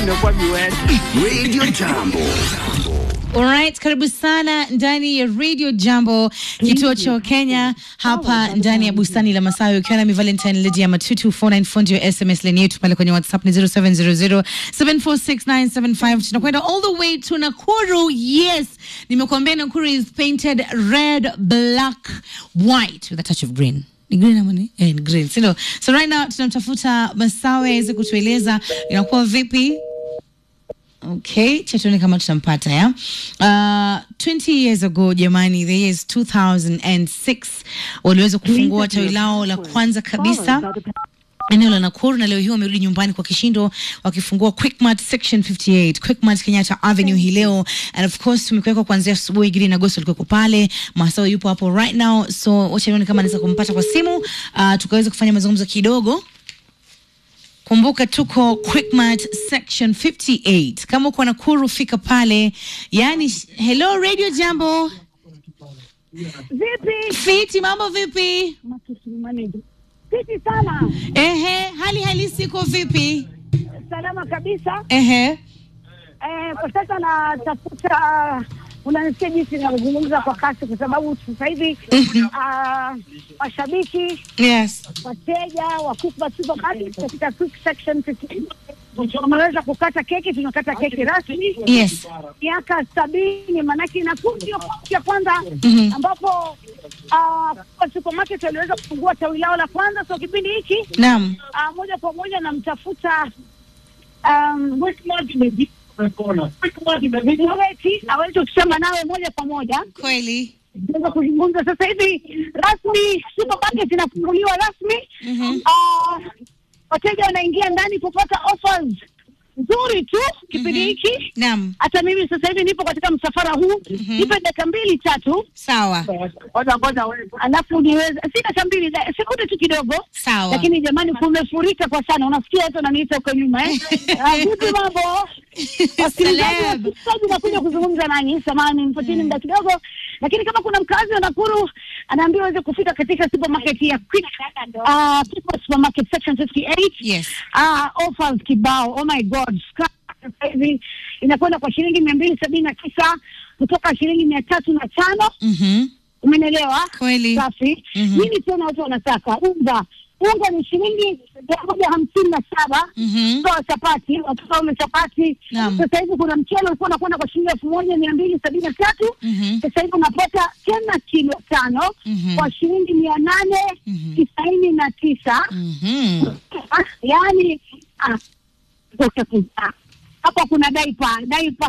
imekuwa miwani. Radio Jambo. Alright, karibu sana ndani ya Radio Jambo, kituo cha Kenya hapa ndani ya bustani la Masawi, ukiwa nami Valentine Lydia Matutu 494 ndio SMS line yetu pale kwenye WhatsApp ni 0700746975. Tunakwenda all the way to Nakuru. Yes, nimekuambia Nakuru is painted red, black, white with a touch of green. Ni green ama ni? Eh, ni green. Sindo? So right now tunamtafuta Masawe aweze kutueleza inakuwa vipi Okay, chatoni kama tutampata ya. Uh, 20 years ago jamani, the year is 2006 waliweza kufungua tawi lao la kwanza kabisa eneo la Nakuru na leo hii wamerudi nyumbani kwa kishindo wakifungua Quickmart section 58 Quickmart Kenyatta Avenue hii leo, and of course tumekuweka kuanzia asubuhi. Gideon Agosto alikuwa pale, Masawe yupo hapo right now, so wacha nione kama naweza kumpata kwa simu uh, tukaweza kufanya mazungumzo kidogo. Kumbuka tuko Quickmart section 58. Kama uko Nakuru fika pale. Yani, hello Radio Jambo. Vipi? Fiti, mambo vipi? Vipi sana? Ehe, hali halisi iko vipi? Salama kabisa. Ehe. Eh, kwa sasa natafuta unanisikia jinsi ninavyozungumza kwa kasi, kwa sababu sasa hivi ah, mashabiki, Yes. wateja wa Quickmart Supermarket katika quick section 15 wameweza kukata keki. Tunakata keki rasmi Yes. miaka sabini, maanake Nakuru ndio kaunti ya kwanza Mhm. ambapo ah, Quickmart Supermarket waliweza kufungua tawi lao la kwanza. So kipindi hiki Naam. Ah, moja kwa moja namtafuta um, Weti aweze kusema nawe moja kwa moja Kweli. naweza kuzungumza sasa hivi rasmi. Supermarket inafunguliwa rasmi. Mhm. Ah, wateja wanaingia ndani kupata offers nzuri tu kipindi Mhm. hiki. Naam. Hata mimi sasa hivi nipo katika msafara huu, nipe dakika mbili tatu, Sawa. alafu niweze, si dakika mbili, da- sekunde tu kidogo Sawa. lakini jamani, kumefurika kwa sana. Unasikia watu wananiita huko nyuma eh? Ah, Vipi mambo? Wasikilizaji, Celeb. wasikilizaji, nakuja kuzungumza nanyi, samahani, nipatieni muda kidogo, lakini kama kuna mkazi wa Nakuru anaambiwa aweze kufika katika supermarket ya Quick, ah, Quickmart supermarket section 58 Yes. Ah, offers kibao. Oh my god, Sky sasa hivi inakwenda kwa shilingi mia mbili sabini na tisa kutoka shilingi mia tatu na tano Mhm. Umenelewa? Kweli. Safi. Mhm. Nini tena watu wanataka? Unga. Unga ni shilingi mia moja hamsini na saba Mhm. Toa chapati, watoto ule chapati. Naam. Sasa hivi kuna mchele ulikuwa unakwenda kwa shilingi elfu moja mia mbili sabini na tatu Mhm. Sasa hivi unapata tena kilo tano Mhm. kwa shilingi mia nane Mhm. tisaini na tisa Mhm. Ah, yaani ah, zote kuzaa hapa kuna daipa daipa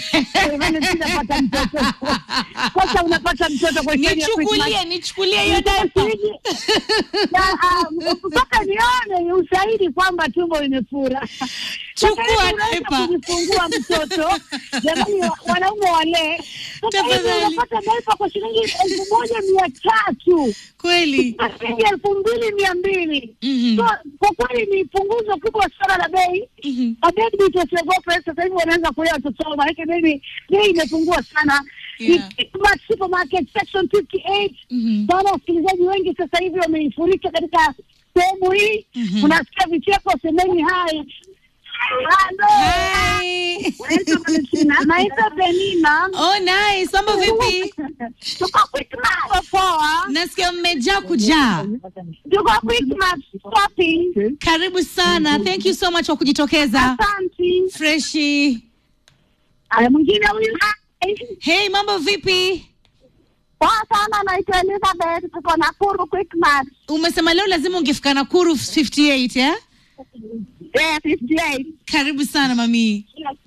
unapata mtoto sasa unapata mtoto kwa shilingi ya Nichukulie, Christmas. nichukulie hiyo data. Na, ah, mpaka nione ni ushahidi kwamba tumbo limefura. Chukua Sasa hivi unaweza daipa. kujifungua mtoto jamani, wa- wanaume wale sasa hivi Tafadhali. unapata daipa kwa shilingi elfu moja mia tatu Kweli. shilingi elfu mbili mia mbili Mhm. So, kwa kweli ni punguzo kubwa sana la bei. Mhm. Mabebi tusiogope, sasa hivi wanaweza kulea watoto wao, maanake bebi bei imepungua sana. Yeah. Ni Quickmart Supermarket section 58 Mhm. sana wasikilizaji wengi sasa hivi wameifurika katika sehemu hii. Mhm. Unasikia vicheko, semeni hai. Halo. Hi. Naitwa Valentina. Naitwa Penina. Oh, nice. Mambo vipi? Tuko Quickmart poa. Nasikia mmejaa kujaa. Tuko Quickmart shopping. Karibu sana. Thank you so much kwa kujitokeza. Asante. Freshi. Aya, mwingine huyu. Hey, mambo vipi? Poa sana, naitwa Elizabeth, tuko Nakuru Quickmart. Umesema leo lazima ungefika Nakuru 58, eh? Eh, 58. Karibu sana mami.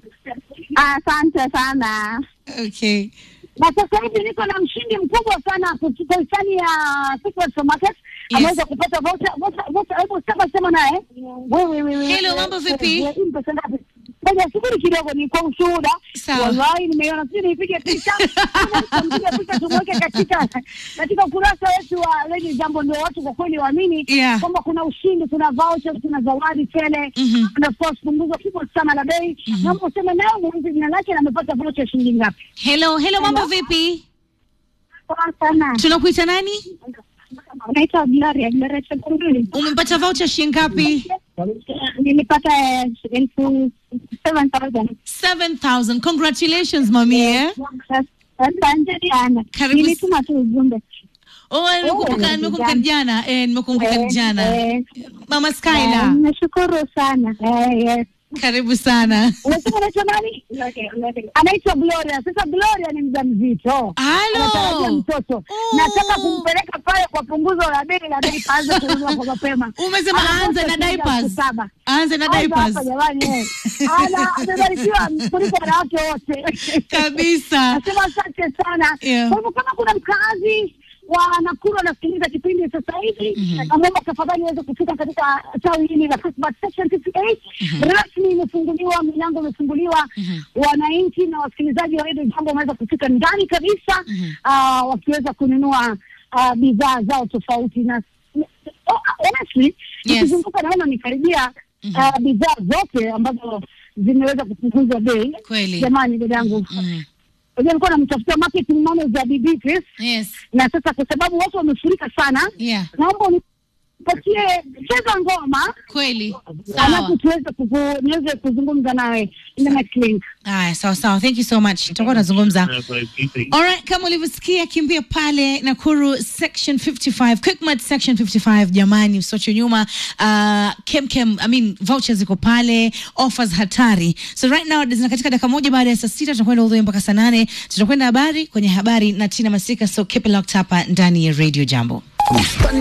Asante sana. Okay. Na sasa hivi niko na mshindi mkubwa sana kutoka hisani ya Quickmart Supermarket. Yes. Ameweza kupata voucher, voucher, voucher, hebu sema sema naye. Wewe wewe. Hello, mambo vipi? Pesa ngapi? Ngoja subiri kidogo ni kwa ushuhuda. Sawa. Wallahi nimeiona sisi nipige picha. Nipige picha tumweke katika katika ukurasa wetu wa Lady Jambo ndio watu kwa kweli waamini Yeah. kwamba kuna ushindi, kuna vouchers, kuna zawadi tele. Mhm. Na of course punguzo kubwa sana la bei. Naomba useme nayo muulize jina lake na amepata voucher shilingi ngapi. Hello, hello, mambo vipi? Poa sana. Tunakuita nani? Naitwa Gloria, Gloria Chakunduli. Umepata voucher shilingi ngapi? nilipata eh, elfu seven thousand 7000 congratulations mami eh? asante sana Karibu nilituma tu ujumbe oh, nimekumbuka Oh, nimekumbuka jana. jana eh, nimekumbuka Eh, jana eh, mama eh, skyla nashukuru sana Eh, yes. karibu sana unasema anaitwa nani anaitwa gloria sasa gloria ni mja mzito anatarajia halo mtoto Oh. nataka kumpeleka pale kwa punguzo la bei la bei paanze kununua kwa mapema umesema aanze na Anakosa shilingi elfu diapers saba. aanze na Anza diapers hapa jamani eh. Ana- amebarikiwa kuliko wanawake wote kabisa nasema asante sana Yeah. kwa hivyo kama kuna mkazi wa Nakuru anasikiliza kipindi sasa hivi naomba tafadhali uweze kufika katika tawi hili la Christmas section 58 rasmi imefunguliwa milango imefunguliwa wananchi na wasikilizaji wa redio jambo wameweza kufika ndani kabisa ah, wakiweza kununua ah, bidhaa zao tofauti na oh, honestly Yes. nikizunguka naona nikaribia ah, bidhaa zote ambazo zimeweza kupunguzwa bei Kweli. jamani dadangu Mhm. Unajua nilikuwa namtafutia marketing manager Bibi Chris yes na sasa kwa sababu watu wamefurika sana, yeah naomba unipatie cheza ngoma kweli alafu sawa tuweze kuku- niweze kuzungumza nawe in the next link. Aya, sawa sawa, thank you so much. Tutakuwa tunazungumza. Alright, kama ulivyosikia, kimbia pale Nakuru section 55, Quickmart section 55. Jamani, usiwache nyuma. Uh, kem kem, I mean vouchers ziko pale, offers hatari. So right now zina katika dakika moja baada ya saa sita tunakwenda all the way mpaka saa nane. Tutakwenda habari kwenye habari na Tina Masika, so keep it locked hapa ndani ya Radio Jambo. Bustani